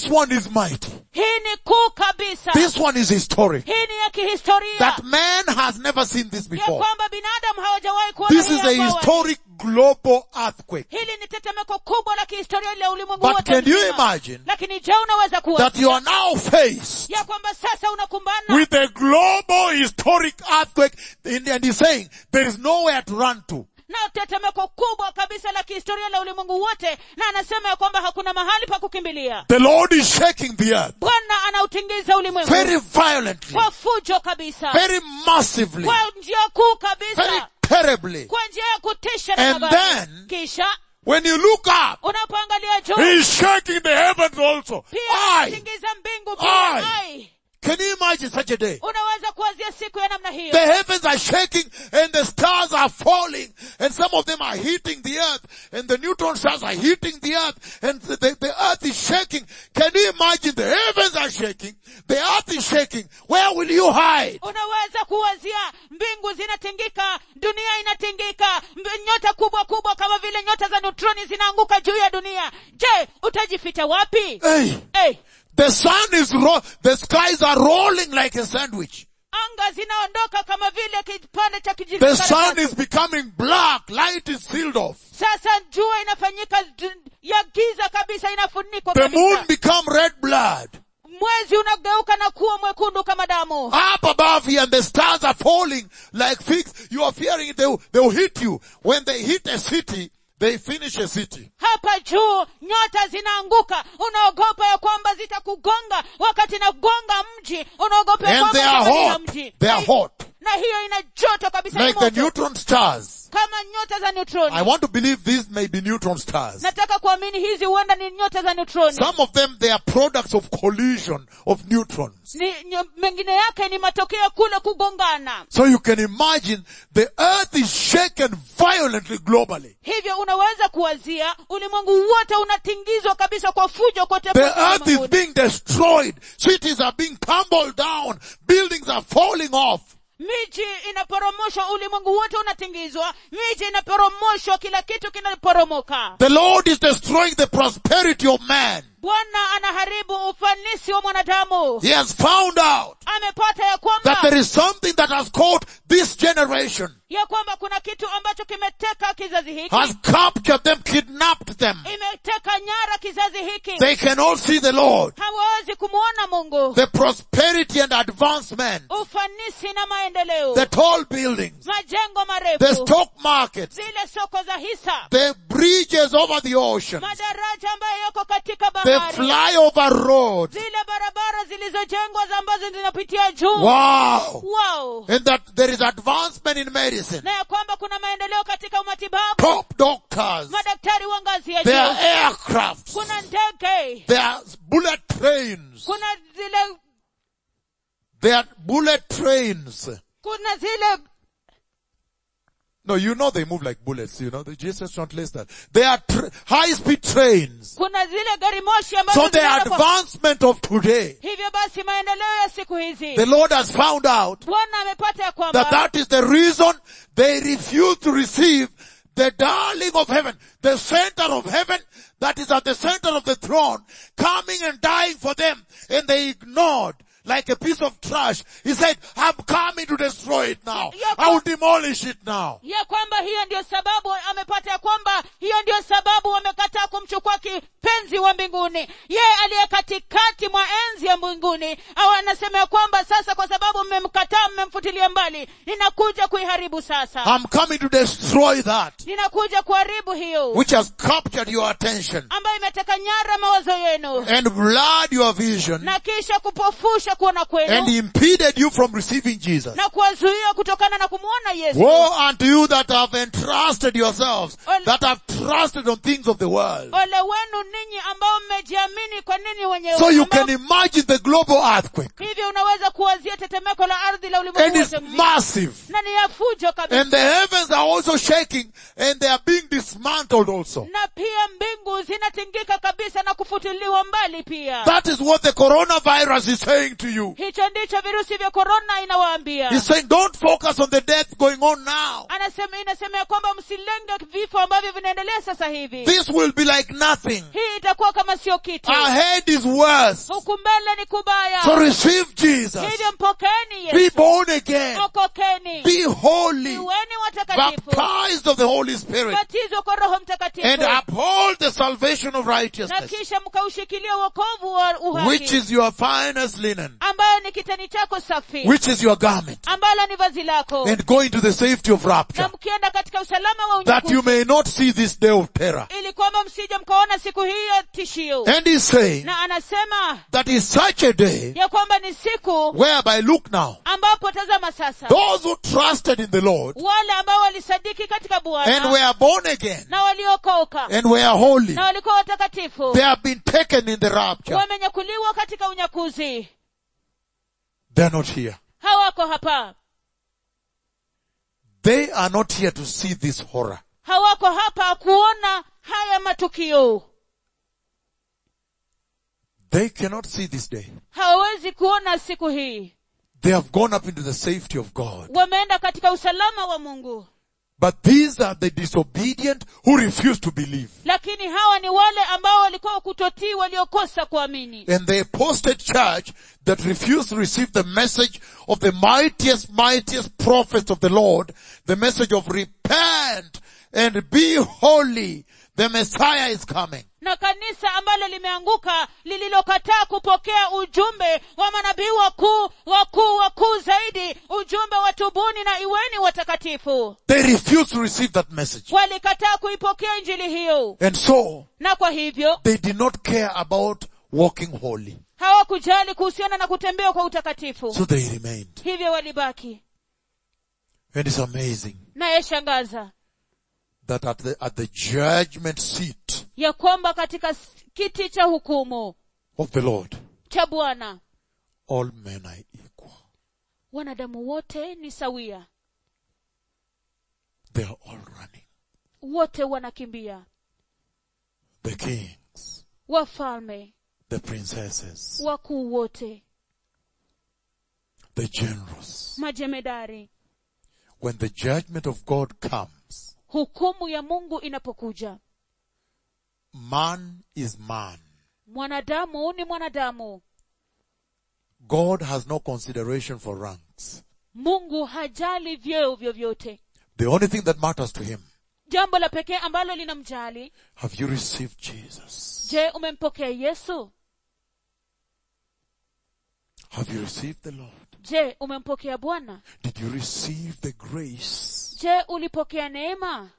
one is mighty. hii ni kuu kabisa This one is historic. hii ni ya kihistoria That man has never seen this ya before. kwamba binadamu hawajawahi kuona This hii is a hapo awali. historic global earthquake. hili ni tetemeko kubwa la kihistoria la ulimwengu But wote can you mzima. imagine lakini je unaweza kuwa that you are now faced ya kwamba sasa unakumbana with a global historic earthquake and and he's saying there is nowhere to run to. na tetemeko kubwa kabisa la kihistoria la ulimwengu wote na anasema ya kwamba hakuna mahali pa kukimbilia The Lord is shaking the earth bwana anautingiza ulimwengu very violently, kwa fujo kabisa very massively, kwa njia kuu very kabisa terribly. kwa njia ya kutisha na And magari. then- kisha When you look up, unapoangalia juu He's shaking the heavens also. pia Aye. anatingiza mbingu pia Aye. Ai. Can you imagine such a day? unaweza kuanzia siku ya namna hiyo The heavens are shaking and the stars are falling and some of them are hitting the earth and the neutron stars are hitting the earth and the, the, the earth is shaking. Can you imagine the heavens are shaking, the earth is shaking. Where will you hide? unaweza kuwazia mbingu zinatingika dunia inatingika mb- nyota kubwa kubwa kama vile nyota za neutroni zinaanguka juu ya dunia je utajificha wapi Hey, hey, the sun is ro- the skies are rolling like a sandwich. anga zinaondoka kama vile kipande cha kijivu The karatasi. sun is becoming black, light is sealed off. sasa jua inafanyika d- ya giza kabisa inafunikwa The moon kabisa become red blood. mwezi unageuka na kuwa mwekundu kama damu up above here and the stars are falling like figs. You are fearing it. They will, they will hit you. When they hit a city, they finish a city. hapa juu nyota zinaanguka unaogopa ya kwamba zitakugonga wakati nagonga mji unaogopa ya And they kwamba are zitamaliza hot. mji They are hot. na hiyo ina joto kabisa ni Like the moto. neutron stars. kama nyota za neutroni I want to believe these may be neutron stars. nataka kuamini hizi huenda ni nyota za neutroni Some of them, they are products of collision of neutrons. ni, nyo- mengine yake ni matokeo ya kule kugongana So you can imagine the earth is shaken violently globally. hivyo unaweza kuwazia ulimwengu wote unatingizwa kabisa kwa fujo kote The kote earth is ulimwenguni. being destroyed. Cities are being tumbled down. Buildings are falling off. miji inaporomoshwa ulimwengu wote unatingizwa miji inaporomoshwa kila kitu kinaporomoka The Lord is destroying the prosperity of man. bwana anaharibu ufanisi wa mwanadamu He has found out amepata ya that kwamba there is something that has caught this generation, ya kwamba kuna kitu ambacho kimeteka kizazi hiki has captured them, kidnapped them. imeteka nyara kizazi hiki They cannot see the Lord. hawawezi kumwona mungu The prosperity and advancement, ufanisi na maendeleo the tall buildings, majengo the marefu stock markets, zile soko za hisa the bridges over the ocean, madaraja ambayo yako katika the bahari flyover roads. zile barabara zilizojengwa za ambazo zinapitia juu Wow! wow And that there is advancement in medicine. na ya kwamba kuna maendeleo katika matibabu Top doctors. madaktari wa ngazi ya There are juu aircrafts. kuna ndege There are bullet trains. kuna zile There are bullet trains. kuna zile No, you know they move like bullets, you know. The Jesus translates that. They are tr- high-speed trains. kuna zile gari moshi ambazo So the zinaenda kwa- advancement of today, hivyo basi maendeleo ya siku hizi the Lord has found out bwana amepata ya that kwamba that is the reason they refuse to receive the darling of heaven, the center of heaven that is at the center of the throne, coming and dying for them, and they ignored like a piece of trash. He said, I'm coming to destroy it now. I will demolish it now. ya kwamba hiyo ndio sababu amepata ya kwamba hiyo ndio sababu wamekataa kumchukua kipenzi wa mbinguni yeye aliye katikati mwa enzi ya mbinguni au anasema ya kwamba sasa kwa sababu mmemkataa mmemfutilia mbali ninakuja kuiharibu sasa I'm coming to destroy that ninakuja kuharibu hiyo which has captured your attention ambayo imeteka nyara mawazo yenu and blurred your vision na kisha kupofusha kuona and kwenu impeded you from receiving Jesus. na kuwazuia kutokana na kumwona yesu Woe unto you that have entrusted yourselves, Ol- that have trusted on things of the world. ole wenu ninyi ambao mmejiamini kwa nini wenyewe So you ambao- can imagine the global earthquake. hivyo unaweza kuwazia tetemeko la ardhi la And ulimwengu it's wote mzima massive. na ni ya fujo kabisa And the heavens are also shaking and they are being dismantled also. na pia mbingu zinatingika kabisa na kufutiliwa mbali pia That is what the coronavirus is saying to you. hicho ndicho virusi vya korona inawaambia He's saying don't focus on the death going on now. anasema inasema ya kwamba msilenge vifo ambavyo vinaendelea sasa hivi This will be like nothing. hii itakuwa kama sio kitu Ahead is worse. huku mbele ni kubaya So receive Jesus. hivyo mpokeni Be yesu born again. okokeni Be holy. iweni watakatifu Baptized of the Holy Spirit. batizwa kwa roho And mtakatifu uphold the salvation of na righteousness. kisha mkaushikilia wokovu wa Which uhaki is your finest linen. ambayo ni kitani chako safi Which is your garment. ambalo ni vazi lako And go into the safety of rapture. na mkienda katika usalama wa That you unyakuzi may not see this day of terror. ili kwamba msije mkaona siku hii ya tishio And he's saying na anasema that is such a day ya kwamba ni siku whereby look now, ambapo tazama sasa those who trusted in the Lord wale ambao walisadiki katika and bwana were born again na waliokoka and were holy, na walikuwa watakatifu they have been taken in the rapture. wamenyakuliwa katika unyakuzi They're not here. hawako hapa They are not here to see this horror. hawako hapa kuona haya matukio They cannot see this day. hawawezi kuona siku hii They have gone up into the safety of God. wameenda katika usalama wa mungu But these are the disobedient who refuse to believe. lakini hawa ni wale ambao walikuwa kutotii waliokosa kuamini And the apostate church that refused to receive the message of the mightiest, mightiest prophets of the Lord, the message of repent and be holy, the Messiah is coming. na kanisa ambalo limeanguka lililokataa kupokea ujumbe wa manabii wakuu wakuu wakuu zaidi ujumbe wa tubuni na iweni watakatifu They refuse to receive that message. walikataa kuipokea injili hiyo And so, na kwa hivyo they did not care about walking holy. hawakujali kuhusiana na kutembea kwa utakatifu So they remained. hivyo walibaki And it's amazing na yashangaza that at the, at the judgment seat ya kwamba katika s- kiti cha hukumu of the Lord, cha bwana all men are equal. wanadamu wote ni sawia They are all running. wote wanakimbia The kings, wafalme the princesses, wakuu wote the generals. majemedari When the judgment of God comes, hukumu ya mungu inapokuja man is man. mwanadamu ni mwanadamu God has no consideration for ranks. mungu hajali vyeo vyovyote The only thing that matters to him, jambo la pekee ambalo linamjali have you received Jesus? je umempokea yesu Have you received the Lord? je umempokea bwana Did you receive the grace je ulipokea neema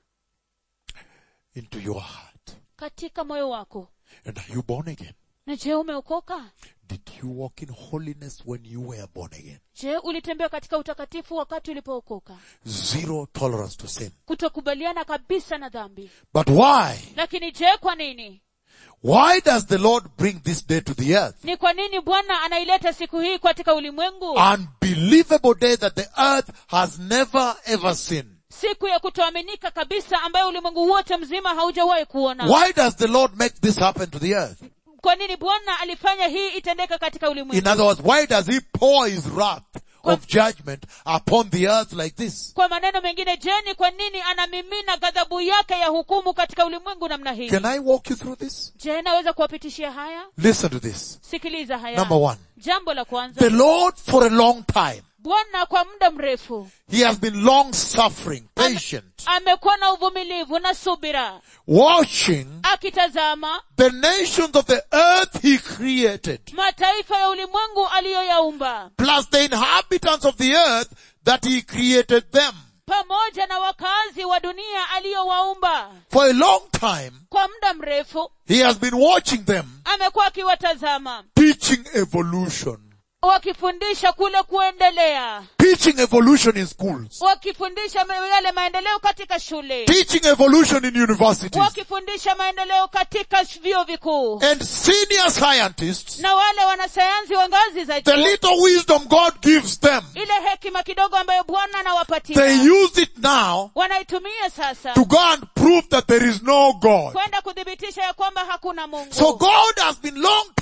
into your heart? katika moyo wako And are you born again? na je umeokoka Did you walk in holiness when you were born again? je ulitembea katika utakatifu wakati ulipookoka Zero tolerance to sin. kutokubaliana kabisa na dhambi But why? lakini je kwa nini Why does the Lord bring this day to the earth? ni kwa nini bwana anaileta siku hii katika ulimwengu Unbelievable day that the earth has never ever seen. siku ya kutoaminika kabisa ambayo ulimwengu wote mzima haujawahi kuona Why does the Lord make this happen to the earth? kwa nini bwana alifanya hii itendeka katika In ulimwengu other words, why does he pour his wrath of judgment upon the earth like this? kwa maneno mengine je ni kwa nini anamimina ghadhabu yake ya hukumu katika ulimwengu namna hii Can I walk you through this? je naweza kuwapitishia haya Listen to this. sikiliza haya Number one. jambo la kwanza The Lord for a long time, bwana kwa muda mrefu He has been long suffering, patient, amekuwa na uvumilivu na subira watching akitazama the nations of the earth He created, mataifa ya ulimwengu aliyoyaumba plus the inhabitants of the earth that He created them. pamoja na wakazi wa dunia aliyowaumba For a long time, kwa muda mrefu He has been watching them, amekuwa akiwatazama teaching evolution, wakifundisha kule kuendelea teaching evolution in schools, wakifundisha ma- yale maendeleo katika shule teaching evolution in universities, wakifundisha maendeleo katika sh- vyuo vikuu and senior scientists, na wale wanasayansi wa ngazi za the juu little wisdom God gives them, ile hekima kidogo ambayo bwana they anawapatia use it now wanaitumia sasa to go and prove that there is no God. kwenda kuthibitisha ya kwamba hakuna mungu So God has been long time in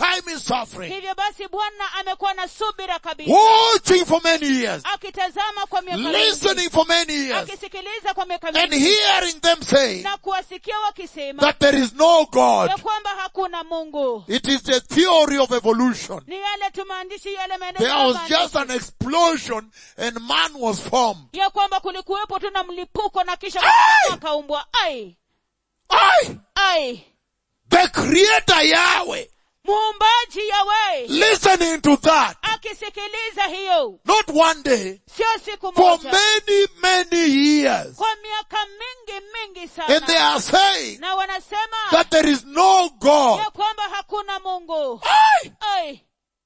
suffering, hivyo basi bwana amekuwa na subira kabisa watching for many years, akitazama kwa miaka mingi listening for many years, akisikiliza kwa miaka and mingi hearing them say na kuwasikia wakisema that there is no God. ya kwamba hakuna mungu It is the theory of evolution. ni yale tu maandishi yale maeneo There ya was maandishi. just an explosion and man was formed. ya kwamba kulikuwepo tu na mlipuko na kisha mwanadamu akaumbwa ai I, ai the creator Yahweh, muumbaji yawe listening to that, akisikiliza hiyo not one day, sio siku for moja many, many years. kwa miaka mingi mingi And they sana are saying na wanasema that there is no God. ya kwamba hakuna mungu I, ai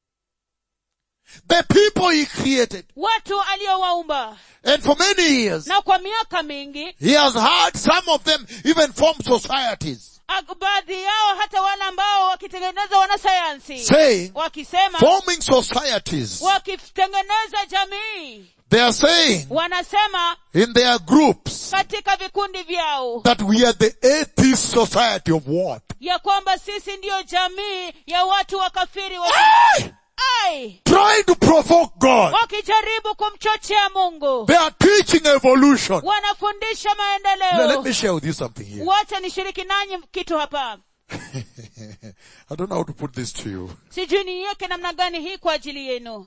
the people he created. watu aliowaumba And for many years, na kwa miaka mingi he has had some of them even form societies ak- baadhi yao hata wale ambao wakitengeneza wanasayansi saying, wakisema forming societies. wakitengeneza jamii They are saying wanasema in their groups katika vikundi vyao that we are the atheist society of what? ya kwamba sisi ndiyo jamii ya watu wakafiri wa Ai! ai Trying to provoke God. wakijaribu kumchochea mungu They are teaching evolution. wanafundisha Now, let maendeleo me share with you something here. wacha nishiriki nanyi kitu hapa I don't know how to put this to you. sijui niiweke namna gani hii kwa ajili yenu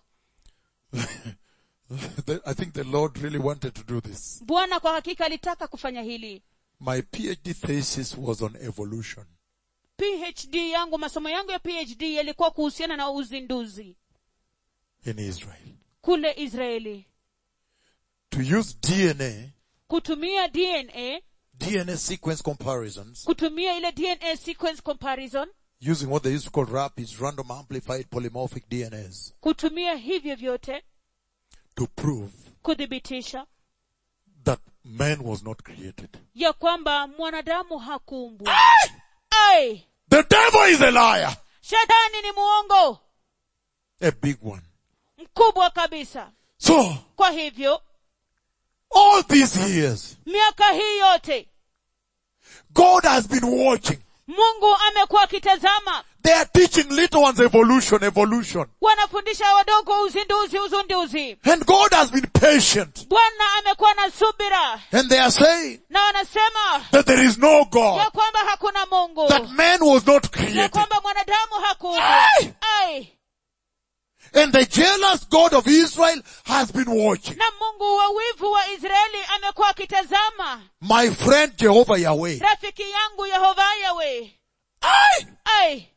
The- I think the Lord really wanted to do this. bwana kwa hakika alitaka kufanya hili My PhD thesis was on evolution. phd yangu masomo yangu ya phd yalikuwa kuhusiana na uzinduzi in Israel. kule israeli To use DNA, kutumia dna DNA sequence comparisons, kutumia ile dna sequence comparison using what they used to call RAPIDs, random amplified polymorphic DNAs, kutumia hivyo vyote to prove kuthibitisha that man was not created. ya kwamba mwanadamu hakuumbwa ai The devil is a liar. shetani ni muongo A big one. mkubwa kabisa So, kwa hivyo all these years, miaka hii yote God has been watching. mungu amekuwa akitazama They are teaching little ones evolution, evolution. wanafundisha wadogo uzinduzi uzinduzi And God has been patient. bwana amekuwa na subira And they are saying na wanasema that there is no God. ya kwamba hakuna mungu That man was not ya created. kwamba mwanadamu hakuumbwa Ai! ai And the jealous God of Israel has been watching. na mungu wa wivu wa israeli amekuwa akitazama My friend Jehovah Yahweh. rafiki yangu yehova yawe Aye. ai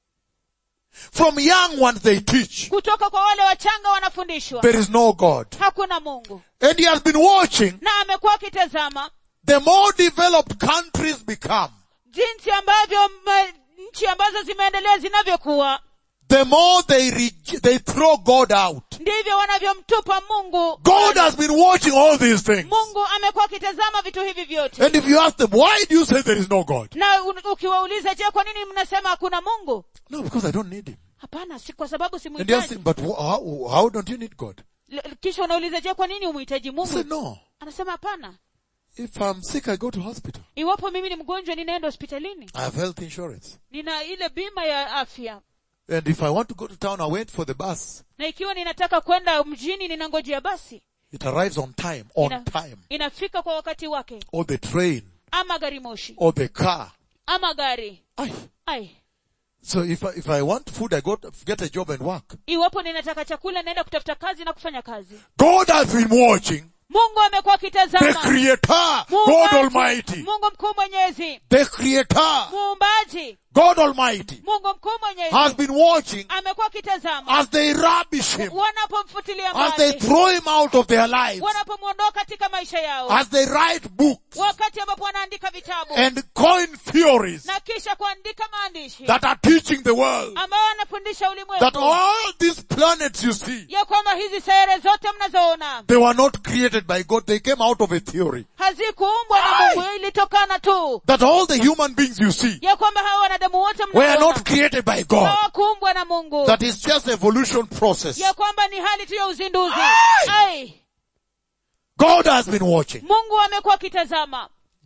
From young ones they teach. kutoka kwa wale wachanga wanafundishwa There is no God. hakuna mungu And he has been watching na amekuwa akitazama the more developed countries become. jinsi ambavyo ma- nchi ambazo zimeendelea zinavyokuwa The more they reg- they throw God out. ndivyo wanavyomtupa mungu God has been watching all these things. mungu amekuwa akitazama vitu hivi vyote And if you ask them, why do you say there is no God? na un- ukiwauliza je kwa nini mnasema hakuna mungu No, because I don't need him. hapana si kwa sababu And you ask simhitaji him, but wh- how, how don't you need God? L- kisha unauliza je kwa nini umhitaji I mungu said, no. anasema hapana If I'm sick, I go to hospital. iwapo mimi ni mgonjwa ninaenda hospitalini I have health insurance. nina ile bima ya afya And if I want to go to town, I wait for the bus. na ikiwa ninataka kwenda mjini ninangojea basi It arrives on time, on Ina- time. inafika kwa wakati wake Or the train, ama gari moshi or the car. ama gari Aye. ai So if I, if I want food, I go to get a job and work. iwapo ninataka chakula naenda kutafuta kazi na kufanya kazi God has been watching mungu amekuwa the akitazama creator, God Muumbaji, Almighty, mungu mkuu mwenyezi the creator, muumbaji God Almighty mungu mkuu has mwenyezi been watching amekuwa akitazama as they rubbish him, wanapomfutilia as they mbali throw him out of their lives, wanapomwondoa katika maisha yao as they write books wakati ambapo wanaandika vitabu and coin theories na kisha kuandika maandishi that are teaching the world ambayo wanafundisha that ulimwengu all these planets you see, ya kwamba hizi sayare zote mnazoona they were not created by God. They came out of a theory. hazikuumbwa na Ai! mungu ilitokana tu That all the human beings you see ya kwamba hawa wanadamu wote were mnaoona not created by God. hawakuumbwa na mungu That is just evolution process. ya kwamba ni hali tu ya uzinduzi Ai! ai God has been watching mungu amekuwa akitazama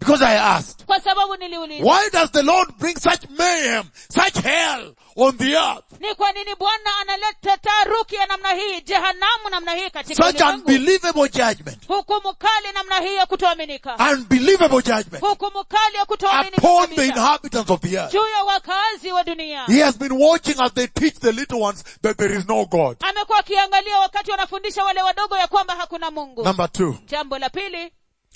Because I asked, kwa sababu niliuliza why does the Lord bring such mayhem, such hell on the earth? ni kwa nini bwana analeta taharuki ya namna hii jehanamu namna hii katika Such ulimwengu unbelievable judgment. hukumu kali namna hii ya kutoaminika Unbelievable judgment hukumu kali ya kutoaminika upon the kabisa inhabitants of the earth. juu ya wakazi wa dunia He has been watching as they teach the little ones that there is no God. amekuwa akiangalia wakati wanafundisha wale wadogo ya kwamba hakuna mungu Number two, jambo la pili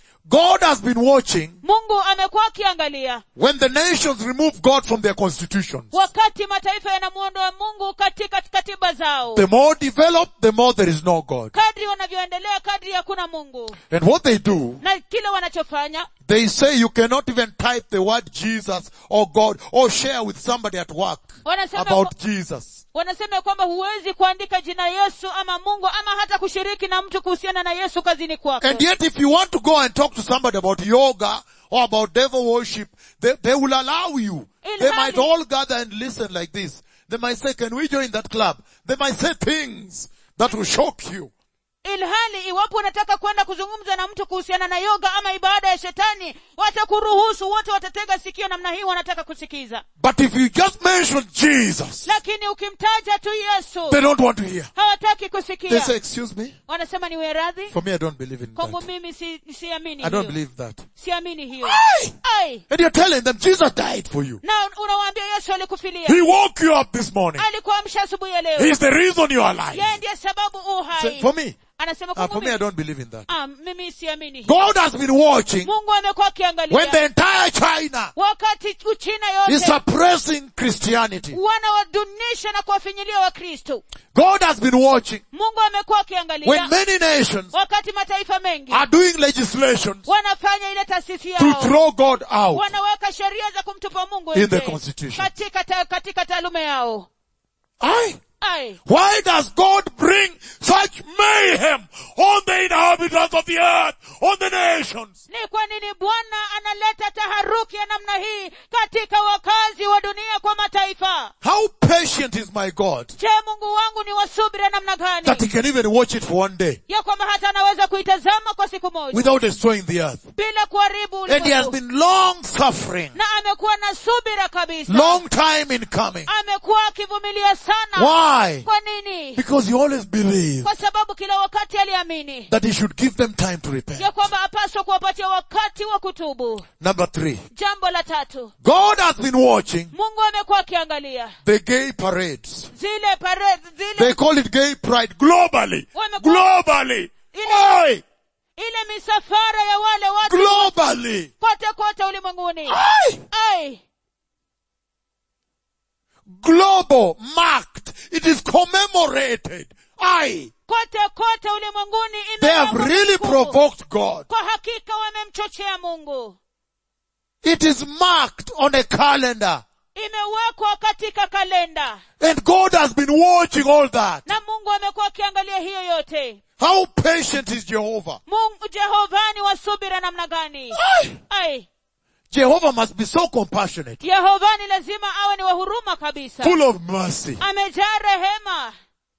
God has been watching mungu amekuwa akiangalia when the nations remove God from their constitutions. wakati mataifa yanamuondoa mungu katika katiba zao The more developed, the more there is no God. kadri wanavyoendelea kadri hakuna mungu And what they do, na kile wanachofanya they say you cannot even type the word Jesus or God or share with somebody at work wanasema about Jesus. wanasema ya kwamba huwezi kuandika jina yesu ama mungu ama hata kushiriki na mtu kuhusiana na yesu kazini kwako And yet if you want to go and talk to somebody about yoga or about devil worship, they, they will allow you. They might Ilhali- all gather and listen like this. They might say, can we join that club? They might say things that will shock you. ilhali iwapo unataka kwenda kuzungumza na mtu kuhusiana na yoga ama ibada ya shetani watakuruhusu wote watatega sikio namna hii wanataka kusikiza But if you just mention Jesus, lakini ukimtaja tu yesu they don't want to hear. hawataki They kusikia say, excuse me? wanasema niwe radhi For me, I don't believe in kwangu that. mimi si, siamini I don't hiyo believe that. siamini hiyo Aye! ai And you're telling them Jesus died for you. na unawaambia yesu alikufilia He woke you up this morning. alikuamsha asubuhi ya leo He's the reason you are alive. yeye ndiye sababu u So, hai for me, anasema uh, kwangu for me, I mimi, don't believe in that. ah, mimi siamini hiyo God has been watching mungu amekuwa when akiangalia the entire China wakati uchina is yote suppressing Christianity. wanawadunisha na kuwafinyilia wakristo God has been watching mungu amekuwa when akiangalia many nations wakati mataifa mengi are doing legislations wanafanya ile taasisi to yao throw God out. wanaweka sheria za kumtupa mungu In the nje constitution. katika ta, katika taalume yao Aye. ai Why does God bring such mayhem on the inhabitants of the earth, on the nations? ni kwa nini bwana analeta taharuki ya namna hii katika wakazi wa dunia kwa mataifa How patient is my God je mungu wangu ni wasubira namna gani that he can even watch it for one day ya kwamba hata anaweza kuitazama kwa siku moja without destroying the earth? Aye. kote kote ulimwenguni They have imewekwa really kumbukumbu. provoked God. kwa hakika wamemchochea mungu It is marked on a calendar. imewekwa katika kalenda And God has been watching all that. na mungu amekuwa akiangalia hiyo yote How patient is Jehovah? mungu jehovani wa subira namna gani Aye. ai Jehovah must be so compassionate, yehovani lazima awe ni wa huruma kabisa full of mercy. amejaa rehema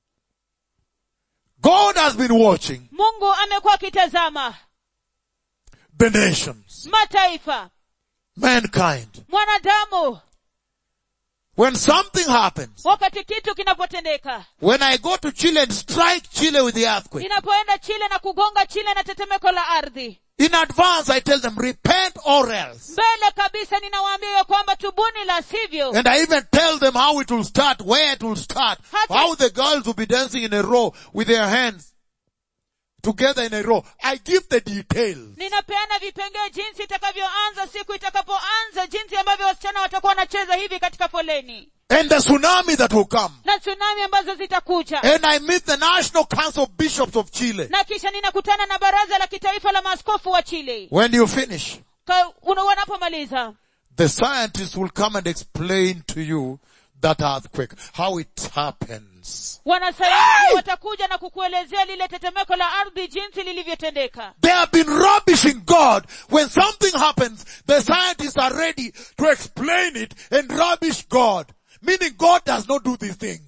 God has been watching mungu amekuwa akitazama the nations, mataifa mankind. mwanadamu When something happens, wakati kitu kinapotendeka when I go to Chile and strike Chile with the earthquake, ninapoenda chile na kugonga chile na tetemeko la ardhi in advance I tell them repent or else. mbele kabisa ninawaambia ya kwamba tubuni la sivyo And I even tell them how it will start, where it will start, Hata- how the girls will be dancing in a row with their hands together in a row. I give the details. ninapeana vipengee jinsi itakavyoanza siku itakapoanza jinsi ambavyo wasichana watakuwa wanacheza hivi katika foleni And the tsunami that will come. na tsunami ambazo zitakuja And I meet the National Council of Bishops of Chile. na kisha ninakutana na baraza la kitaifa la maaskofu wa chile When you finish, Ka- una- wanapomaliza the scientists will come and explain to you that earthquake, how it happens. wanasayansi watakuja na kukuelezea lile tetemeko la ardhi jinsi lilivyotendeka They have been rubbishing God. When something happens, the scientists are ready to explain it and rubbish God. Meaning God does not do these things.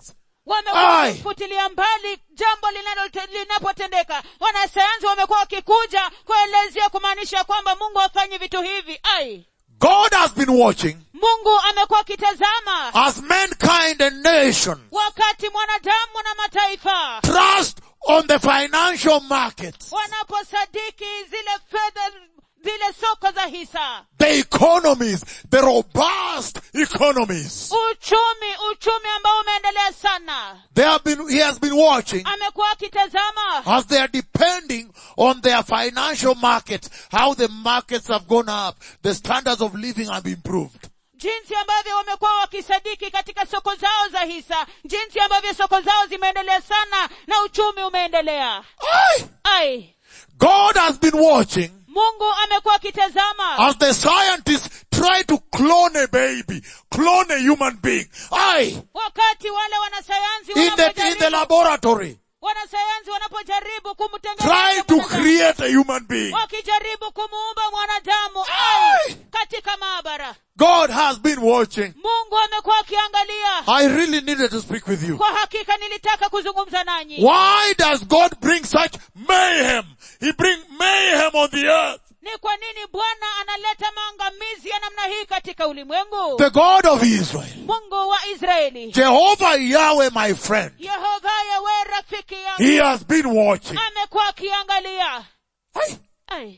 wamekuwa Ai. wakifutilia mbali jambo linalo- linapotendeka wanasayansi wamekuwa wakikuja kuelezea kumaanisha kwamba mungu hafanyi vitu hivi ai God has been watching mungu amekuwa akitazama as mankind and nation wakati mwanadamu na mataifa trust on the financial markets, wanaposadiki zile fedha zile soko za hisa the economies, the robust economies. uchumi uchumi ambao umeendelea sana They have been, he has been watching amekuwa akitazama as they are depending on their financial markets, how the markets have gone up, the standards of living have improved. jinsi ambavyo wamekuwa wakisadiki katika soko zao za hisa jinsi ambavyo soko zao zimeendelea sana na uchumi umeendelea Aye. ai God has been watching mungu amekuwa akitazama as the scientists try to clone a baby, clone a human being. Aye. wakati wale wanasayansi In the, in the wanapojaribu, laboratory, wanasayansi wanapojaribu try kumtengeneza to mwanadamu, create a human being. wakijaribu kumuumba mwanadamu Ai! ai katika maabara God has been watching. mungu amekuwa akiangalia I really needed to speak with you. kwa hakika nilitaka kuzungumza nanyi Why does God bring such mayhem? He bring mayhem on the earth. ni kwa nini bwana analeta maangamizi ya namna hii katika ulimwengu The God of Israel. mungu wa israeli Jehovah Yahweh, my friend. yehova yawe rafiki yangu He has been watching. amekuwa akiangalia Aye. Ai.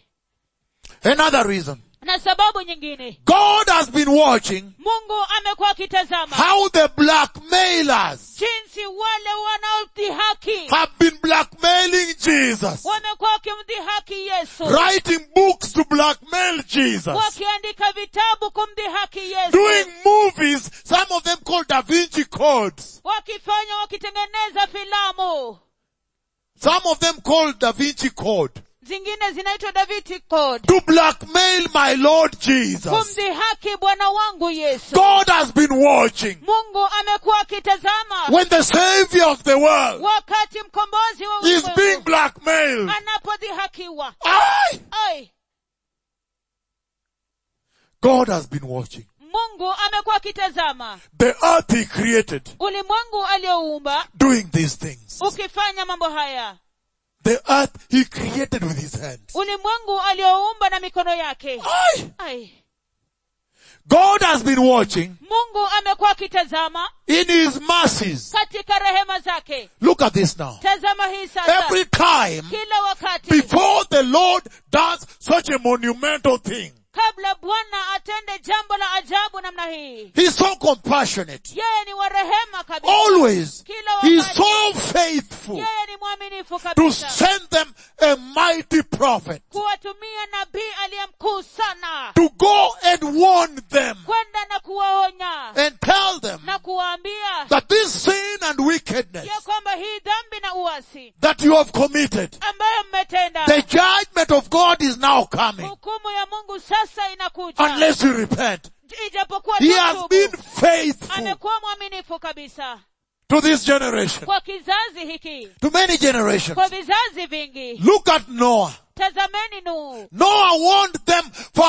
Another reason. na sababu nyingine God has been watching mungu amekuwa akitazama how the blackmailers jinsi wale wanaodhihaki have been blackmailing Jesus. wamekuwa wakimdhihaki yesu Writing books to blackmail Jesus. wakiandika vitabu kumdhihaki yesu Doing movies, some of them called Da Vinci Codes. wakifanya wakitengeneza filamu Some of them called Da Vinci Code. zingine zinaitwa daviti code To blackmail my Lord Jesus. kumdhihaki bwana wangu yesu God has been watching mungu amekuwa akitazama when the Savior of the world wakati mkombozi wa is being ulimwengu blackmailed. anapodhihakiwa Aye. ai God has been watching. mungu amekuwa akitazama The earth he created ulimwengu aliyouumba doing these things. ukifanya mambo haya The earth he created with his hands. ulimwengu aliyouumba na mikono yake Aye. ai God has been watching mungu amekuwa akitazama in his mercies. katika rehema zake Look at this now. tazama hii sasa Every time kila wakati before the Lord does such a monumental thing, kabla bwana atende jambo la ajabu namna hii he's so compassionate. yeye ni wa rehema kabisa Always, kila he's wakati so faithful yeye ni mwaminifu to kabisa send them a mighty prophet kuwatumia nabii aliye mkuu sana to go and warn them kwenda na kuwaonya and tell them na kuwaambia that this sin and wickedness ya kwamba hii dhambi na uasi that you have committed, ambayo mmetenda the judgment of God is now coming hukumu ya mungu sasa inakuja unless you repent. ijapokuwa He has tatubu, been faithful amekuwa mwaminifu kabisa to this generation, kwa kizazi hiki to many generations. kwa vizazi vingi Look at Noah. tazameni nuhu Noah warned them for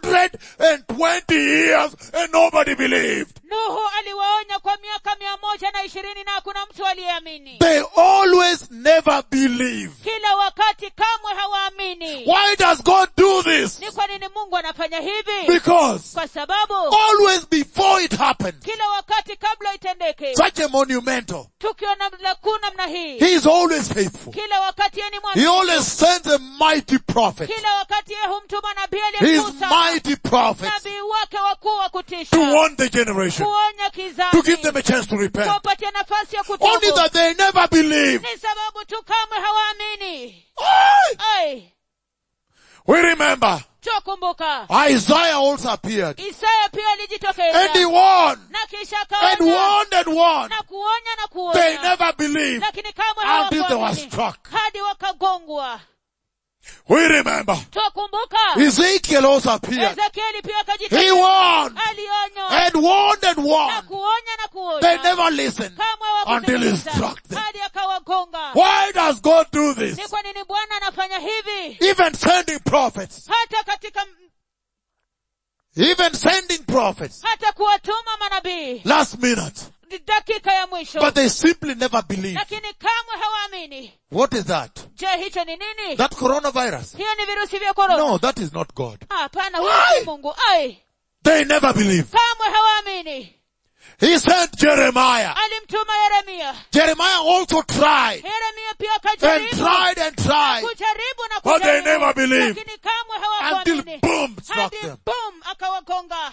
120 years and nobody believed. nuhu aliwaonya kwa miaka mia moja na ishirini na hakuna mtu aliyeamini They always never believe. kila wakati kamwe hawaamini Why does God do this? ni kwa nini mungu anafanya hivi Because kwa sababu always before it happened, kila wakati kabla itendeke such a monumental, tukio na- la kuu namna hii He is always faithful. kila wakati yeye ni He mwaminifu always sends a mighty prophet. kila wakati yeye humtuma nabii aliye His mkuu sana mighty prophets nabii wake wakuu wa kutisha to warn the generation, kuonya to give kizazi them a chance to repent. kuwapatia nafasi ya Only kutubu that they never believe. ni sababu tu kamwe hawaamini Aye. ai We remember chokumbuka Isaiah also appeared isaya pia and he alijitokeza warned na kisha and akaonya warned and warned. na kuonya na They kuonya never believed lakini kamwe until they were hawakuamini struck. hadi wakagongwa We remember twakumbuka Ezekiel also appeared. ezekieli pia He akajitokeza warned alionywa and warned and na warned. kuonya na They kuonya never listened kamwe until he hawakusikiliza struck them. hadi akawagonga Why does God do this? ni kwa nini bwana anafanya hivi Even sending prophets, hata katika even sending prophets hata kuwatuma manabii last minute dakika ya mwisho But they simply never believe. lakini kamwe hawaamini What is that? je hicho ni nini That coronavirus? hiyo ni virusi vya korona No, that is not God. hapana huyo Ai! si mungu ai They never believe. kamwe hawaamini He sent Jeremiah. alimtuma yeremia Jeremiah also tried yeremia pia and akajaribu tried and tried kujaribu na But they kujaribu, never believed. lakini kamwe until hawakuamini boom struck hadi them. boom akawagonga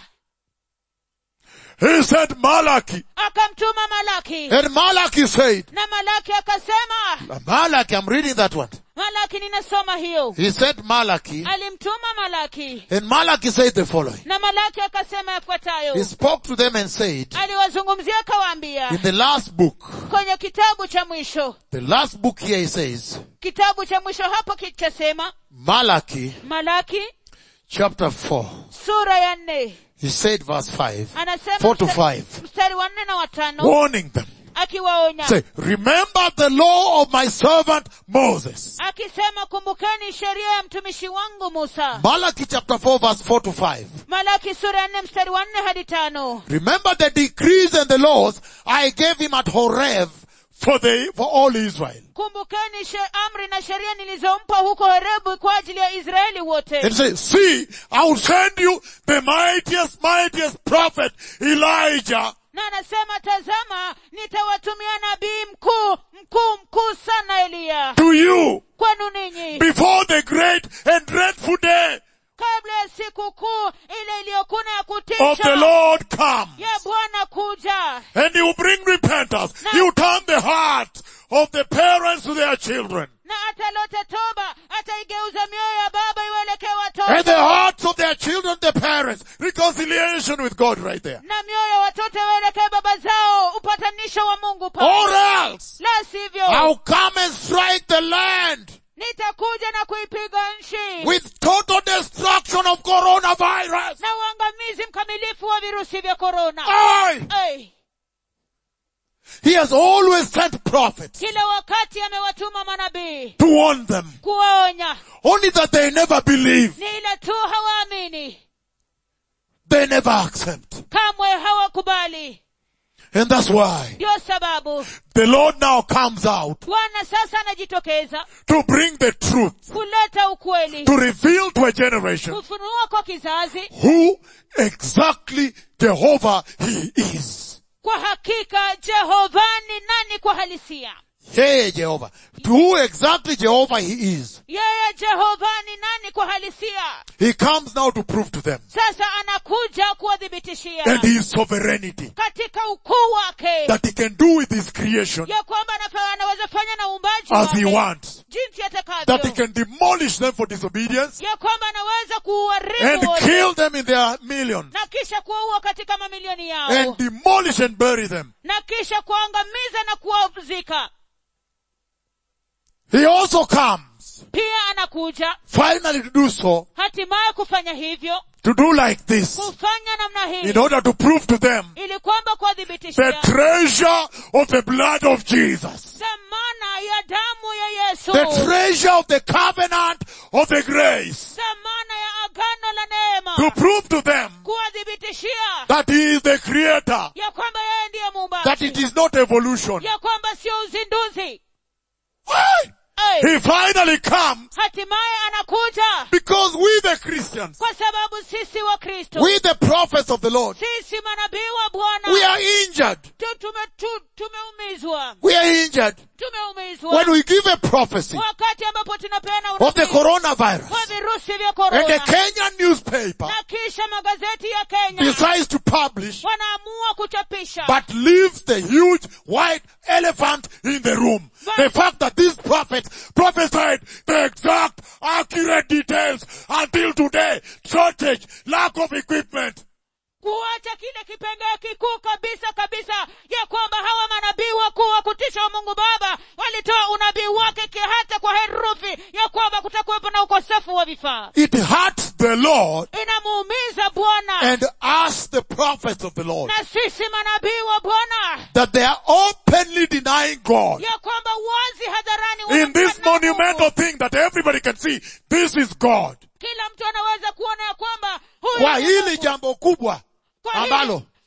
He sent Malachi. akamtuma malaki And Malachi said, na malaki akasema Malachi, I'm reading that one. malaki ninasoma hiyo He said Malachi. alimtuma malaki And Malachi said the following. na malaki akasema yafuatayo He spoke to them and said, aliwazungumzia akawaambia in the last book, kwenye kitabu cha mwisho the last book here he says, kitabu cha mwisho hapo kichasema Malachi malaki chapter 4. sura ya nne He said verse 5. anasema 4 to msta- 5. mstari wa nne na watano Warning them. akiwaonya Say, remember the law of my servant Moses. akisema kumbukeni sheria ya mtumishi wangu musa Malachi chapter 4 verse 4 to 5. malaki sura ya nne mstari wa nne hadi tano Remember the decrees and the laws I gave him at Horeb for the, for all Israel. kumbukeni she amri na sheria nilizompa huko horebu kwa ajili ya israeli wote And say, see, I will send you the mightiest, mightiest prophet Elijah na anasema tazama nitawatumia nabii mkuu mkuu mkuu sana eliya to you kwenu ninyi before the great and dreadful day kabla ya siku kuu ile iliyokuna ya of the kutisha Lord come. ya bwana kuja And he will bring repentance. He will turn the heart of the parents to their children na atalota toba ataigeuza mioyo ya baba iwaelekee and the watoto hearts of their children, the parents. Reconciliation with God right there. na mioyo ya watoto iwaelekee baba zao upatanisho wa mungu Or pale else la sivyo I'll come and strike the land nitakuja na kuipiga nchi with total destruction of coronavirus. na uangamizi mkamilifu wa virusi vya korona Aye. Ai, He has always sent prophets kila wakati amewatuma manabii to warn them. kuwaonya Only that they never believe. ni ila tu hawaamini They never accept. kamwe hawakubali And that's why ndio sababu the Lord now comes out bwana sasa anajitokeza to bring the truth, kuleta ukweli to reveal to a generation kufunua kwa kizazi who exactly Jehovah He is. kwa hakika jehova ni nani kwa halisia Yeye Jehovah. To who exactly Jehovah He is. yeye jehova ni nani kwa halisia He comes now to prove to them. sasa anakuja kuwathibitishia And His sovereignty. katika ukuu wake That He can do with His creation ya kwamba anafa- anaweza fanya na uumbaji as He wake wants. jinsi That He atakavyo can demolish them for disobedience ya kwamba anaweza and kuuharibu wote kill them in their millions. na kisha kuwaua katika mamilioni yao And demolish and bury them. na kisha kuangamiza na kuwazika He also comes pia anakuja finally to do so, hatimaye kufanya hivyo to do like this, kufanya namna hii in order to prove to them ili kwamba the kuwadhibitishia treasure of the blood of Jesus. dhamana ya damu ya yesu The treasure of the covenant of the grace. dhamana ya agano la neema To prove to them kuwadhibitishia that He is the creator. ya kwamba yeye ndiye That it muumbaji is not evolution. ya kwamba sio uzinduzi Why? Ai, He finally comes hatimaye anakuja because we the Christians, kwa sababu sisi wa kristo we the prophets of the Lord, sisi manabii wa bwana we are injured. tu- tume- tu- tumeumizwa We are injured tumeumizwa when we give a prophecy wakati ambapo tunapeana of the unabii coronavirus. kwa virusi vya And the korona Kenyan newspaper na kisha magazeti ya kenya decides to publish wanaamua kuchapisha but leaves the huge white elephant in the room. The fact that these prophets prophesied the exact accurate details until today, shortage, lack of equipment. kuacha kile kipengee kikuu kabisa kabisa ya kwamba hawa manabii wakuu wa kutisha wa mungu baba walitoa unabii wake ki- hata kwa herufi ya kwamba kutakuwepo na ukosefu wa vifaa It hurts the Lord inamuumiza bwana and us the prophets of the Lord na sisi manabii wa bwana that they are openly denying God ya kwamba wazi hadharani in this wanamkana Mungu. monumental thing that everybody can see. This is God. kila mtu anaweza kuona ya kwamba huyu Kwa ni hili Mungu. jambo kubwa Kwa hili- ambalo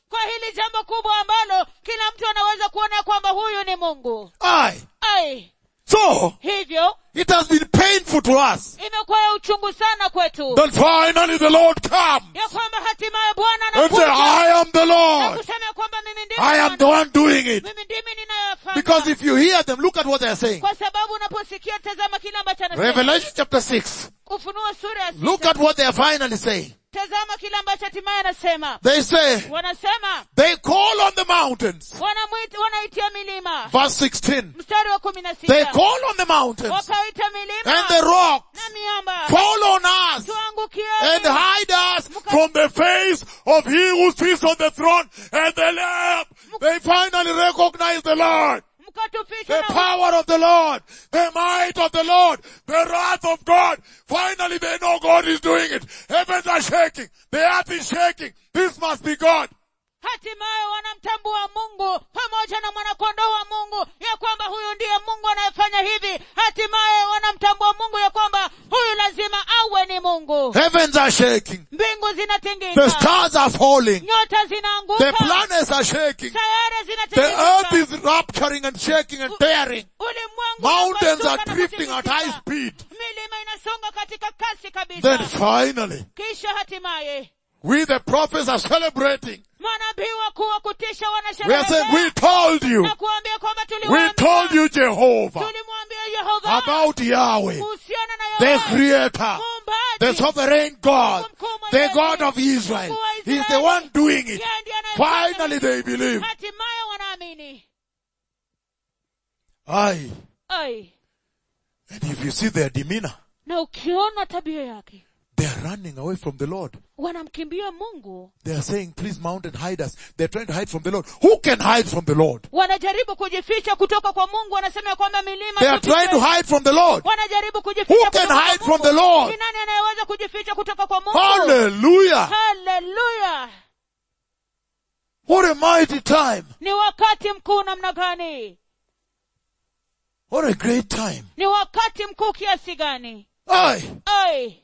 kwa hili jambo kubwa ambalo kila mtu anaweza kuona kwamba huyu ni mungu Aye. ai So, hivyo it has been painful to us imekuwa ya uchungu sana kwetu that finally the Lord comes ya kwamba hatimaye bwana and say, anakuja I am the na Lord. kusema ya kwamba mimi ndimi I am the Bwana. one doing it. mimi ndimi ninayofanya Because if you hear them, look at what they are saying. kwa sababu unaposikia tazama kile ambacho anasema Revelation chapter 6. ufunuo sura ya Look sita at what they are finally saying. tazama kile ambacho hatimaye anasema They say, wanasema they call on the mountains. wanamwita wanaitia milima Verse 16. mstari wa kumi na They sita call on the mountains wakaita and milima the rocks. na miamba Fall on us and tuangukieni hide us from the face of he who sits on the throne and the Lamb. They finally recognize the Lord. mkatuficha The na power of the Lord, the might of the Lord, the wrath of God. Finally they know God is doing it. Heavens are shaking. The earth is shaking. This must be God. hatimaye wanamtambua mungu pamoja na mwanakondoo wa mungu ya kwamba huyu ndiye mungu anayefanya hivi hatimaye wanamtambua mungu ya kwamba huyu lazima awe ni mungu Heavens are shaking. mbingu The zinatingika stars are falling. nyota The zinaanguka planets are shaking. sayari The earth zinatingika is rupturing and shaking and tearing. ulimwengu Mountains unapasuka are na drifting at high kutikisika. speed. milima inasonga katika kasi Then kabisa finally, kisha hatimaye we the prophets are celebrating. manabii wakuu wa kutisha We are saying, we wanasherehekea told you. na kuambia kwamba We tuliwaambia told you Jehovah tulimwambia yehova about Yahweh, kuhusiana na the Yahweh, creator, the muumbaji sovereign God, the God of Israel. He's the one doing it. Yeye ndiye anayefanya Finally they believe. hatimaye wanaamini Aye. ai And if you see their demeanor, na ukiona tabia yake they are running away from the Lord. wanamkimbia mungu They are saying, please mountain hide us. They're trying to hide from the Lord. Who can hide from the Lord? wanajaribu kujificha kutoka kwa mungu wanasema ya kwamba milima They are tufiche. trying to hide from the Lord. wanajaribu Who kujificha can kutoka kwa hide Mungu. from the Lord? ni nani anayeweza kujificha kutoka kwa mungu Hallelujah. haleluya What a mighty time. ni wakati mkuu namna gani What a great time. ni wakati mkuu kiasi gani Aye. ai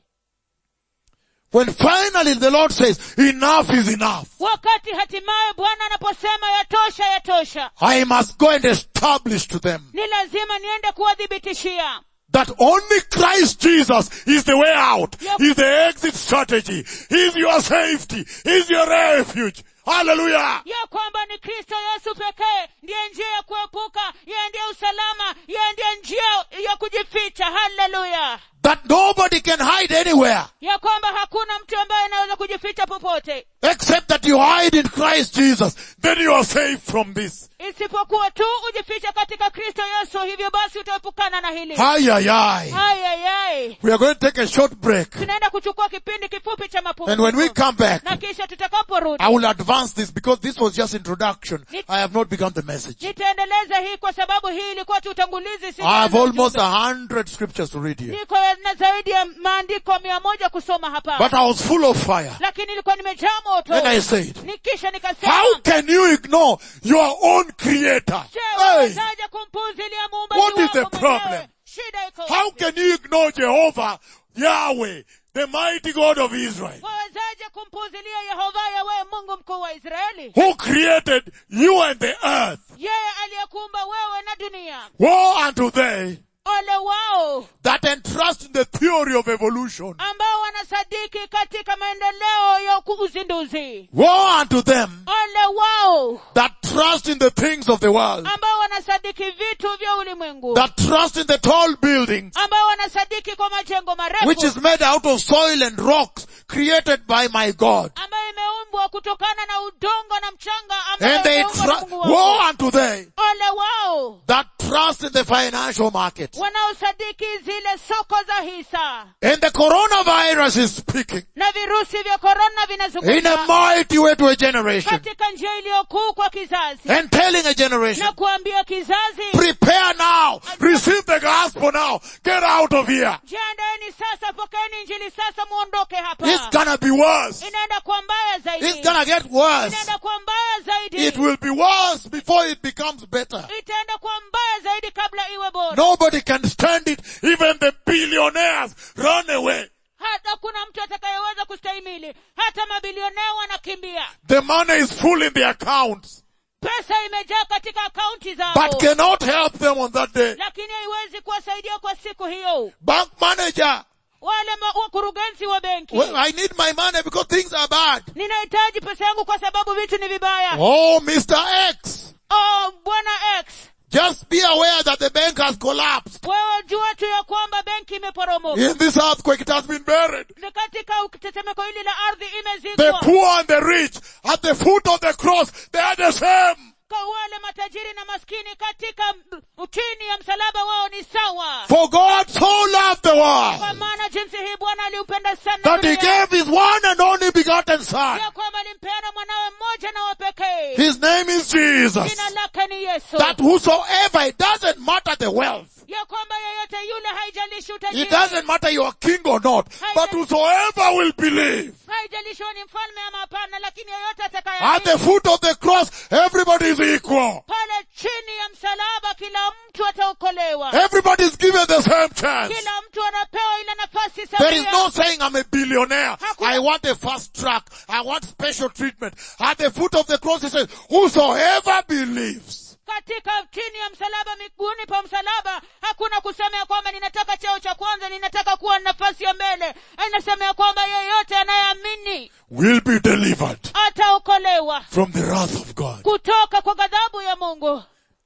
When finally the Lord says, enough is enough. wakati hatimaye bwana anaposema yatosha yatosha I must go and establish to them ni lazima niende kuwadhibitishia that only Christ Jesus is the way out. Yep. He's the exit strategy. He's your safety. He's your refuge. Hallelujah. ya kwamba ni kristo yesu pekee ndiye njia ya kuepuka yeye ndiye usalama yeye ndiye njia ya kujificha haleluya That nobody can hide anywhere ya kwamba hakuna mtu ambaye anaweza kujificha popote except that you hide in Christ Jesus. Then you are safe from this. isipokuwa tu ujificha katika kristo yesu hivyo basi utaepukana na hili Ay, ay, ay. ayayai We are going to take a short break. tunaenda kuchukua kipindi kifupi cha And when we mapumziko come back, na kisha tutakaporudi I will advance this because this was just introduction. I have not begun the message. nitaendeleza hii kwa sababu hii ilikuwa tu utangulizi si I have mwanzo almost ujumbe. a hundred scriptures to read here. niko na zaidi ya maandiko mia moja kusoma hapa But I was full of fire. lakini nilikuwa nimejaa moto And I said, nikisha nikasema how can you ignore your own creator? je Hey, wawezaje kumpuuzilia muumbaji What is the wako mwenyewe? problem? shida iko how wapi? can you ignore Jehovah, Yahweh, the mighty God of Israel, wawezaje kumpuuzilia yehova yawe mungu mkuu wa israeli who created you and the earth? yeye aliyekuumba wewe na dunia Woe unto they ole wao that entrust in the theory of evolution. ambao wanasadiki katika maendeleo ya ku- uzinduzi Woe unto them ole wao that trust in the things of the world, ambao wanasadiki vitu vya ulimwengu that trust in the tall buildings, ambao wanasadiki kwa majengo marefu which is made out of soil and rocks created by my God. ambayo imeumbwa kutokana na udongo na mchanga ambayo And they imeumbwa na trust, Mungu wangu. woe unto they ole wao that trust in the financial market. wanaosadiki zile soko za hisa And the coronavirus is speaking na virusi vya korona in a vinazungumza mighty way to a generation katika njia iliyokuu kwa kizazi and telling a generation, na kuambia kizazi prepare now, receive the gospel now, get out of here. jiandaeni sasa pokeeni injili sasa muondoke hapa It's gonna be worse. inaenda kuwa mbaya zaidi It's gonna get worse. inaenda kuwa mbaya zaidi It will be worse before it becomes better. itaenda kuwa mbaya zaidi kabla iwe bora Nobody can stand it. Even the billionaires run away. hata kuna mtu atakayeweza kustahimili hili hata mabilionea wanakimbia The money is full in the accounts, pesa imejaa katika akaunti zao but cannot help them on that day. lakini haiwezi kuwasaidia kwa siku hiyo Bank manager, wale ma- wakurugenzi wa benki well, I need my money because things are bad. ninahitaji pesa yangu kwa sababu vitu ni vibaya Oh, Mr. X, oh bwana x just be aware that the bank has collapsed. wewe jua tu ya kwamba benki imeporomoka In this earthquake, it has been buried. Ni katika tetemeko hili la ardhi The imezikwa poor and the rich at the foot of the cross, they are the same. kwa wale matajiri na maskini katika m- chini ya msalaba wao ni sawa For God so loved the kwa world maana jinsi hii bwana aliupenda sana that he dunia, gave his one and only begotten son. ya kwamba alimpeana mwanawe mmoja na wa pekee His name is Jesus. jina lake ni yesu That whosoever, it doesn't matter the wealth. ya kwamba yeyote yule haijalishi It utajiri doesn't matter you are king or not. But whosoever will believe. haijalishi wewe ni mfalme ama hapana lakini yeyote At the atakaye foot of the cross, everybody is equal. pale chini ya msalaba kila mtu ataokolewa Everybody is given the same chance. kila mtu anapewa ile nafasi There is sawia no saying I'm a billionaire. Hakuna- I want a fast track. I want special treatment. At the foot of the cross it says, whosoever believes. katika chini ya msalaba miguuni pa msalaba hakuna kusema ya kwamba ninataka cheo cha kwanza ninataka kuwa nafasi ya mbele inasema ya kwamba yeyote anayeamini Will be delivered ataokolewa from the wrath of God. kutoka kwa ghadhabu ya mungu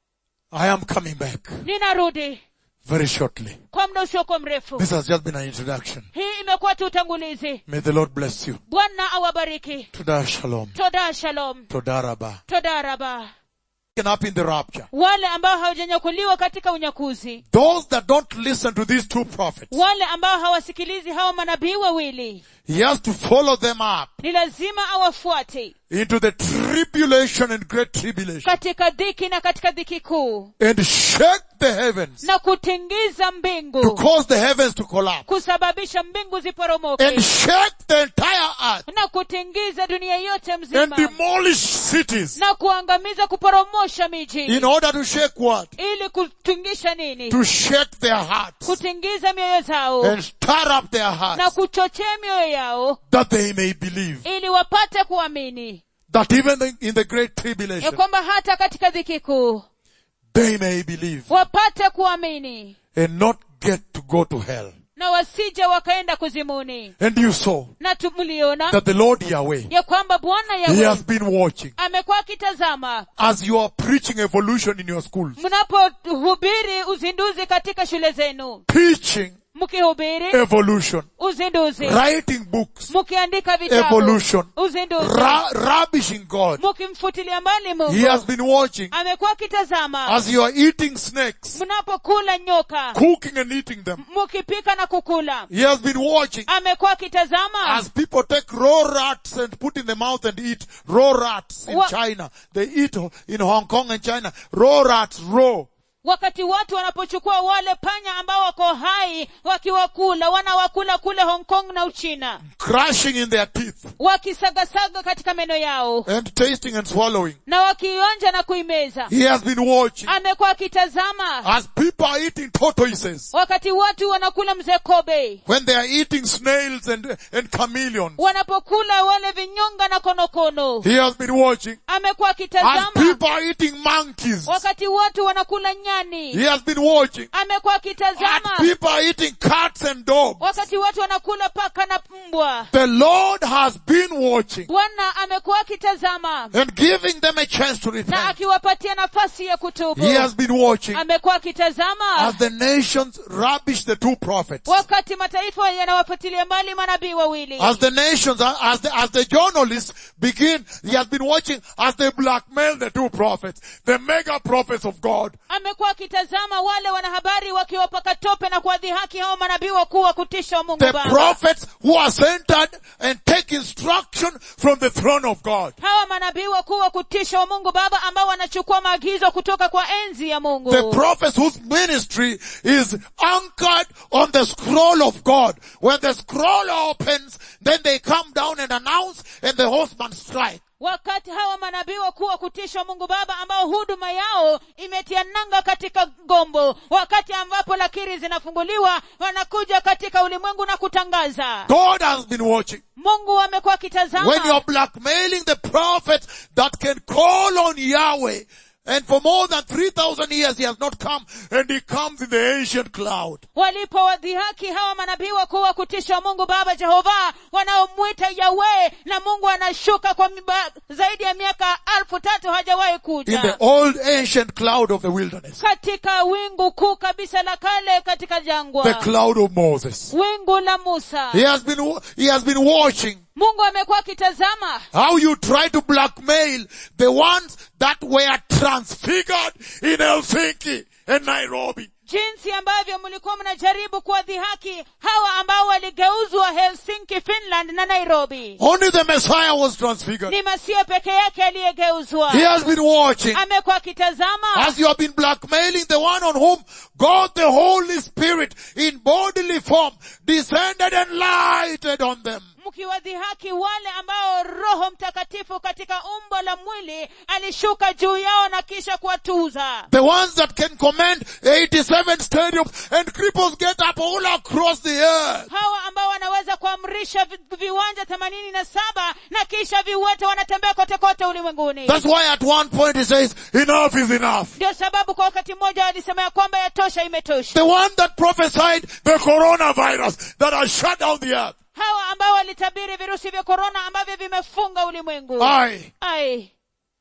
I am coming back ninarudi very shortly. kwa muda usiokuwa mrefu This has just been an introduction. hii imekuwa tu utangulizi May the Lord bless you. bwana awabariki Toda shalom. toda shalom Toda rabba. toda raba Taken up in the rapture. wale ambao hawajanyakuliwa katika unyakuzi Those that don't listen to these two prophets, wale ambao hawasikilizi hawa manabii wawili he has to follow them up ni lazima awafuate into the tribulation and great tribulation katika dhiki na katika dhiki kuu and shake the heavens na kutingiza to mbingu cause the heavens to collapse kusababisha mbingu ziporomoke and shake the entire earth na kutingiza dunia yote and mzima demolish cities na kuangamiza kuporomosha miji in order to shake what? ili kutingisha nini To shake their hearts kutingiza mioyo zao and stir up their na hearts kuchochea mioyo yao that they may believe ili wapate kuamini that even the- in the great ya tribulation kwamba hata katika dhiki kuu they may believe wapate kuamini and not get to go to hell. na wasije wakaenda kuzimuni And you saw na tumuliona that the Lord Yahweh, ya kwamba bwana He yawe has been watching amekuwa akitazama as you are preaching evolution in your schools, mnapohubiri uzinduzi katika shule zenu teaching mkihubiri evolution, uzinduzi writing books, mkiandika vitabu evolution, uzinduzi ra- rubbishing God. mkimfutilia mbali He mungu has been watching amekuwa akitazama as you are eating snakes, mnapokula nyoka cooking and eating them. mkipika na kukula He has been watching amekuwa akitazama as people take raw rats and put in the mouth and eat raw rats in Wha- China. They eat in Hong Kong and China. Raw rats, raw. wakati watu wanapochukua wale panya ambao wako hai wakiwakula wanawakula kule hong kong na uchina Crushing in their teeth wakisagasaga katika meno yao and tasting and swallowing. na wakionja na kuimeza He has been watching amekuwa akitazama as people are eating tortoises. wakati watu wanakula mzee kobe When they are eating snails and, and chameleons. wanapokula wale vinyonga na konokono He has been watching amekuwa as akitazama people are eating monkeys. wakati watu wanakula nyani He has been watching amekuwa as akitazama people are eating cats and dogs. wakati watu wanakula paka na mbwa The Lord has been watching bwana amekuwa akitazama and giving them a chance to na repent. akiwapatia nafasi ya kutubu He has been watching amekuwa akitazama as the nations rubbish the two prophets. wakati mataifa yanawafutilia mbali manabii wawili As the nations, as the, as the journalists begin, he has been watching as they blackmail the two prophets, the mega prophets of God. amekuwa akitazama wale wanahabari wakiwapaka tope na kuwadhihaki hao manabii wakuu wa kutisha wa mungu The baba prophets who are centered and take instruction from the throne of God. hawa manabii wakuu wa kutisha wa mungu baba ambao wanachukua maagizo kutoka kwa enzi ya mungu The prophets whose ministry is anchored on the scroll of God. When the scroll opens, then they come down and announce and the horsemen strike. wakati hawa manabii wakuu wa kutishwa mungu baba ambao huduma yao imetia nanga katika gombo wakati ambapo lakiri zinafunguliwa wanakuja katika ulimwengu na kutangaza God has been watching. mungu amekuwa When you're akitazama blackmailing the prophets that can call on Yahweh, and for more than 3,000 years he has not come, and he comes in the ancient cloud. walipowadhihaki hawa manabii wakuu wa kutishwa mungu baba jehova wanaomwita yawe na mungu anashuka kwa miba, zaidi ya miaka alfu tatu hajawahi In the kuja old ancient cloud of the wilderness. katika wingu kuu kabisa la kale katika The jangwa cloud of Moses. wingu la musa He has been, he has been watching mungu amekuwa akitazama how you try to blackmail the ones that were transfigured in Helsinki and Nairobi. jinsi ambavyo mlikuwa mnajaribu kuwadhihaki hawa ambao waligeuzwa helsinki finland na nairobi Only the Messiah was transfigured. ni masia peke yake aliyegeuzwa He has been watching amekuwa akitazama as you have been blackmailing the one on whom God the Holy Spirit in bodily form descended and lighted on them. mkiwadhihaki wale ambao roho mtakatifu katika umbo la mwili alishuka juu yao na kisha kuwatuza The ones that can command 87 stadiums and cripples get up all across the earth. hawa ambao wanaweza kuamrisha vi- viwanja themanini na saba na kisha viwete wanatembea kote kote ulimwenguni That's why at one point he says, enough is enough. ndio sababu kwa wakati mmoja walisema ya kwamba yatosha imetosha The one that prophesied the coronavirus that has shut down the earth. hawa ambao walitabiri virusi vya korona ambavyo vimefunga ulimwengu Aye. ai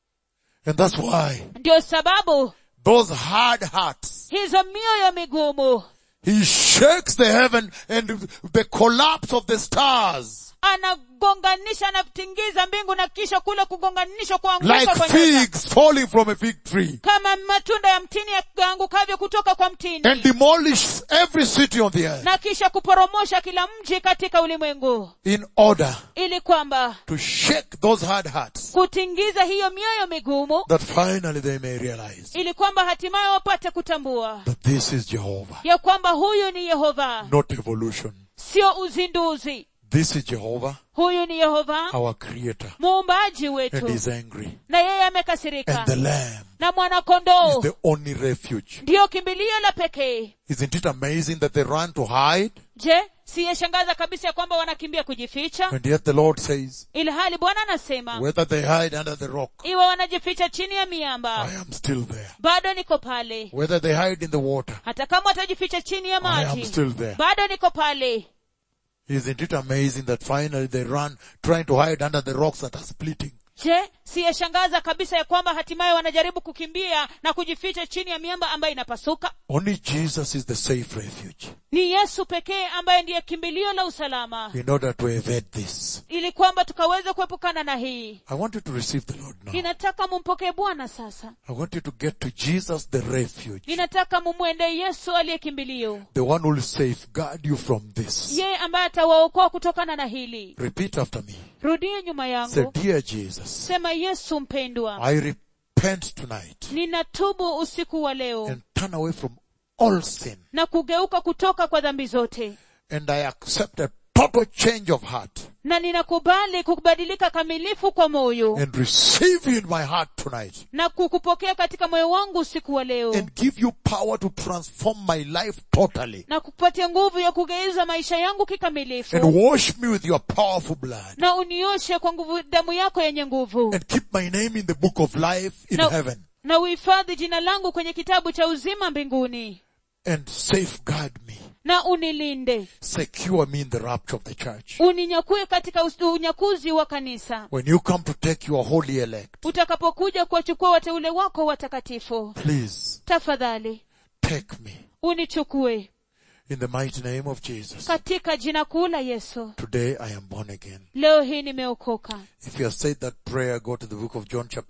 And that's why ndio sababu those hard hearts, hizo mioyo migumu he shakes the heaven and the collapse of the stars anagonganisha anatingiza mbingu na kisha kule kugonganishwa kuanguka like kwa nyota figs falling from a fig tree kama matunda ya mtini yaangukavyo kutoka kwa mtini and demolish every city on the earth na kisha kuporomosha kila mji katika ulimwengu in order ili kwamba to shake those hard hearts kutingiza hiyo mioyo migumu that finally they may realize ili kwamba hatimaye wapate kutambua that this is Jehovah, ya kwamba huyu ni yehova not evolution. sio uzinduzi This is Jehovah, huyu ni yehova our creator, muumbaji and wetu he's angry. na yeye amekasirika And the lamb na is mwanakondoo the only refuge. ndiyo kimbilio la pekee Isn't it amazing that they run to hide? je siyeshangaza kabisa ya kwamba wanakimbia kujificha And yet the Lord says, ili hali bwana anasema whether they hide under the rock, iwe wanajificha chini ya miamba I am still there. bado niko pale Whether they hide in the water, hata kama watajificha chini ya I am maji still there. bado niko pale Isn't it amazing that finally they run trying to hide under the rocks that are splitting? je siyeshangaza kabisa ya kwamba hatimaye wanajaribu kukimbia na kujificha chini ya miamba ambayo inapasuka Only Jesus is the safe refuge ni yesu pekee ambaye ndiye kimbilio la usalama in order to evade this. ili kwamba tukaweze kuepukana na hii I want you to receive the Lord now. ninataka mumpokee bwana sasa I want you to get to Jesus, the refuge, ninataka mumwende yesu aliye kimbilio the one who will safeguard you from this. yeye ambaye atawaokoa kutokana na hili Repeat after me. rudie nyuma Say, yangu dear Jesus, sema yesu mpendwa I repent tonight ninatubu usiku wa leo and turn away from all sin. na kugeuka kutoka kwa dhambi zote And I accept a total change of heart na ninakubali kubadilika kamilifu kwa moyo and receive you in my heart tonight na kukupokea katika moyo wangu usiku wa leo and give you power to transform my life totally na kukupatia nguvu ya kugeuza maisha yangu and kikamilifu wash me with your powerful blood na unioshe kwa nguvu damu yako yenye nguvu and keep my name in the book of life in na, heaven na uhifadhi jina langu kwenye kitabu cha uzima mbinguni and safeguard me, na unilinde secure me in the rapture of the church. uninyakue katika us- unyakuzi wa kanisa When you come to take your holy elect, utakapokuja kuwachukua wateule wako watakatifu please tafadhali take me unichukue in the mighty name of Jesus. katika jina kuu la yesu Today I am born again. leo hii nimeokoka If you have said that prayer, go to the book of John chapter 1.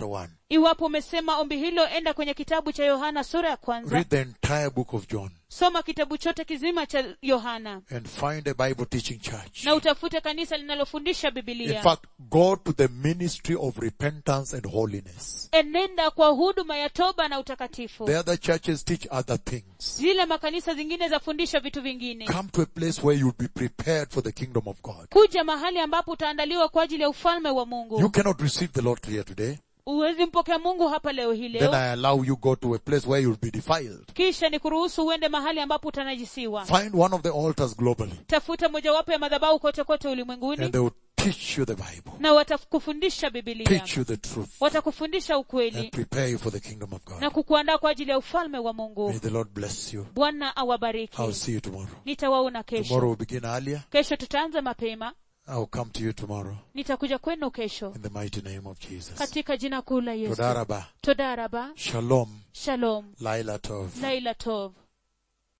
iwapo umesema ombi hilo enda kwenye kitabu cha yohana sura ya kwanza read the entire book of John soma kitabu chote kizima cha yohana and find a Bible teaching church. na utafute kanisa linalofundisha In bibilia fact, go to the ministry of repentance and holiness. enenda kwa huduma ya toba na utakatifu The other churches teach other things. zile makanisa zingine zafundisha vitu vingine Come to a place where you'll be prepared for the kingdom of God. kuja mahali ambapo utaandaliwa kwa ajili ya ufalme wa You mungu cannot receive the Lord here today. uwezi mpokea mungu hapa leo hii Then leo I allow you go to a place where you'll be defiled. kisha ni kuruhusu uende mahali ambapo utanajisiwa Find one of the altars globally tafuta mojawapo ya madhabahu kote kote ulimwenguni and they will teach you the Bible, na watakufundisha bibilia teach you the truth watakufundisha ukweli and prepare you for the kingdom of na God. kukuandaa kwa ajili ya ufalme wa mungu May the Lord bless you. bwana awabariki I'll see you tomorrow. nitawaona Tomorrow kesho will begin earlier. kesho tutaanza mapema I'll come to you tomorrow nitakuja kwenu kesho in the mighty name of Jesus. katika jina kuu la yesu Todaraba. todaraba Shalom. shalom Laila Tov. laila tov